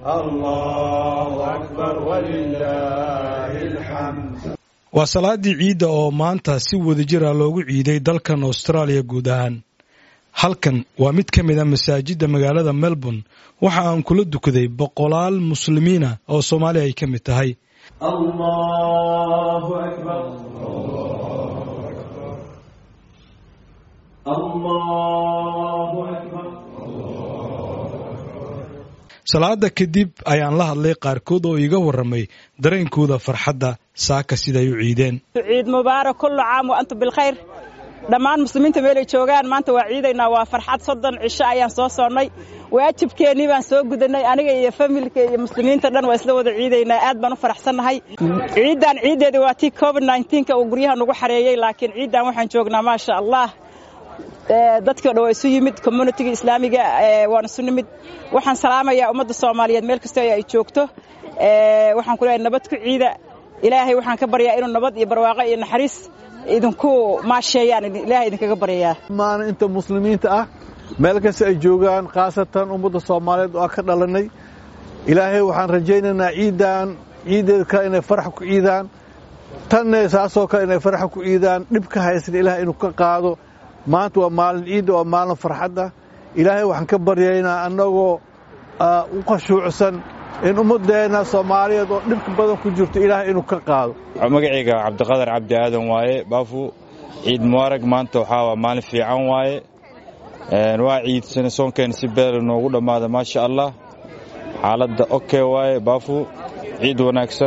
waa salaadii ciidda oo maanta si wadajira loogu ciiday dalkan austraaliya guud ahaan halkan waa mid ka mid a masaajidda magaalada melbourne waxa aan kula dukaday boqolaal muslimiina oo soomaali ay ka mid tahay salaada kadib ayaan la hadlay qaarkood oo iiga warramay dareenkooda farxadda saaka siday u ciideen ciid mubaarak kullu caam wa antum bilkhayr dhammaan muslimiinta meelay joogaan maanta waa ciidaynaa waa farxad soddon cisho ayaan soo soonnay waajibkeennii baan soo gudanay aniga iyo familka iyo muslimiinta dhan waa isla wada ciidaynaa aad baan u faraxsannahay ciiddan ciiddeedii waa tii covid nka uu guryaha nagu xareeyey laakiin ciiddan waxaan joognaa maasha allah dadkii o dhan waa isu yimid communitiga islaamiga waan isu nimid waxaan salaamayaa ummadda soomaaliyeed meel kastoo ay joogto waxaan ku leehay nabad ku ciida ilaahay waxaan ka baryaa inuu nabad iyo barwaaqo iyo naxariis idinku maasheeyaan ilaahay idinkaga baryayaa maana inta muslimiinta ah meel kasta ay joogaan khaasatan ummadda soomaaliyeed oo aan ka dhalanay ilaahay waxaan rajaynaynaa ciiddan ciiddeeda kale inay farax ku ciidaan tanne saasoo kale inay farax ku ciidaan dhibka haysan ilahay inuu ka qaado maanta waa maalin ciidda waa maalin farxadda ilaahay waxaan ka baryaynaa annagoo u khashuucsan in ummaddeenna soomaaliyeed oo dhibka badan ku jirto ilaahay inuu ka qaado magacayga cabdiqadar cabdi aadan waaye baafu ciid mubaarag maanta waxaa waa maalin fiican waaye waa ciidsana soonkeena si beela noogu dhammaada maasha allah xaaladda oke waaye baafu ciid wanaagsan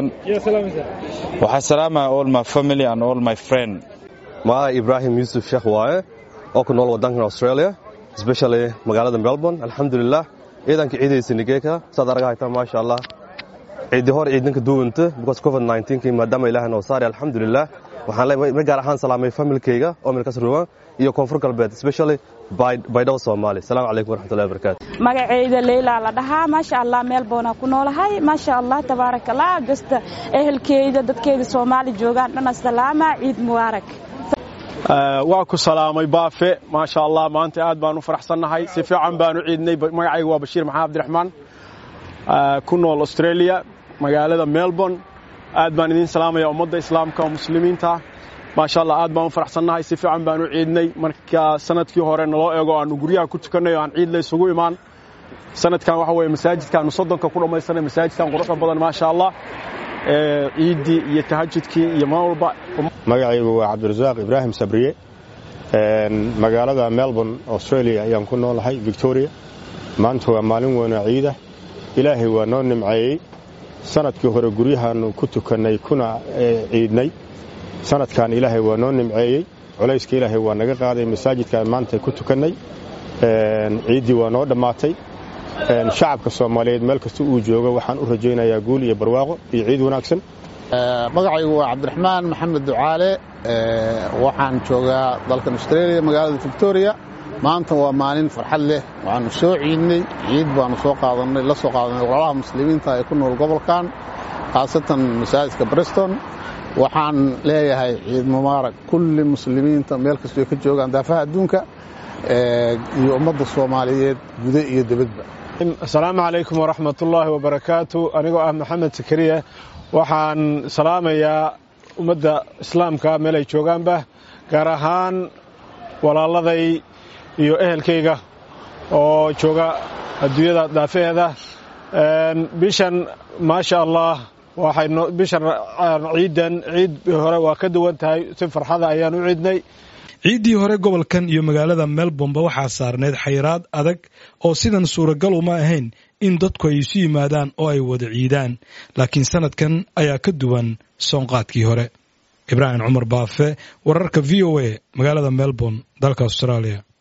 waxaa salaamaya all my family and all my friend magaca ibraahim yuusuf sheekh waaye oo ku nool waddankan australia especially magaalada melbourne alxamdulilah ciidanka ciidaysa nigeeka saad araga haytaan maasha allah ciidii hor ciidanka duwanta because covid nki maadaama ilahay noo saari alxamdulilah waxaan ma gaar ahaan salaamay familkayga oo milkas ruwan iyo koonfur galbeed especially baydhabo soomaali asalaamu calaykum waraxmatullahi wabarakatu magacayda leylaa la dhahaa maasha allah meelboona ku noolahay maasha allah tabaarak allah gasta ehelkeyda dadkeyda soomaali joogaan dhana salaama ciid mubaarak waa ku salaamay baafe maasha allah maanta aad baan u faraxsannahay si fiican baanu ciidnay magacayga waa bashiir maxamed abdiraxmaan ku nool australia magaalada melbourne aad baan idiin salaamaya ummadda islaamka oo muslimiinta maasha allah aad baan u faraxsannahay si fiican baan u ciidnay marka sanadkii hore naloo eego aanu guryaha ku tukannay oo aan ciid la isugu imaan sanadkan waxa weye masaajidkaanu soddonka ku dhammaysanay masaajidkan quruxda badan maasha allah ciiddii iyo tahajudkii iyo maalin walba magacaygu waa cabdirasaaq ibraahim sabriye magaalada melbourne australia ayaan ku noolahay victoria maanta waa maalin weynoo ciida ilaahay waa noo nimceeyey sanadkii hore guryahaanu ku tukannay kuna ciidnay sanadkan ilaahay waa noo nimceeyey culayska ilaahay waa naga qaaday masaajidkaan maanta ku tukannay ciiddii waa noo dhammaatay shacabka soomaaliyeed meel kasta uu joogo waxaan u rajaynayaa guul iyo barwaaqo iyo ciid wanaagsan magacaygu waa cabdiraxmaan maxamed ducaale waxaan joogaa dalkan australia magaalada victoria maanta waa maalin farxad leh waxaanu soo ciidnay ciid baanu soo qaadanay la soo qaadanay walaalaha muslimiinta ee ku nool gobolkan khaasatan masaajidka breston waxaan leeyahay ciid mubaarak kulli muslimiinta meel kastoo ka joogaan daafaha adduunka iyo ummadda soomaaliyeed gude iyo dibadba asalaamu calaykum waraxmatullaahi wabarakaatu anigoo ah maxamed sakariya waxaan salaamayaa ummadda islaamka meel ay joogaanba gaar ahaan walaaladay iyo ehelkayga oo jooga adduunyada daafeheeda bishan maasha allah bishan ciiddan ciid hore waa ka duwan tahay si farxada ayaan u ciidnay ciiddii hore gobolkan iyo magaalada melbourne waxaa saarneyd xayraad adag oo sidan suuragal uma ahayn in dadku ay isu yimaadaan oo ay wada ciidaan laakiin sanadkan ayaa ka duwan soonqaadkii hore ibraahim cumar baafe wararka v o a magaalada melbourne dalka australia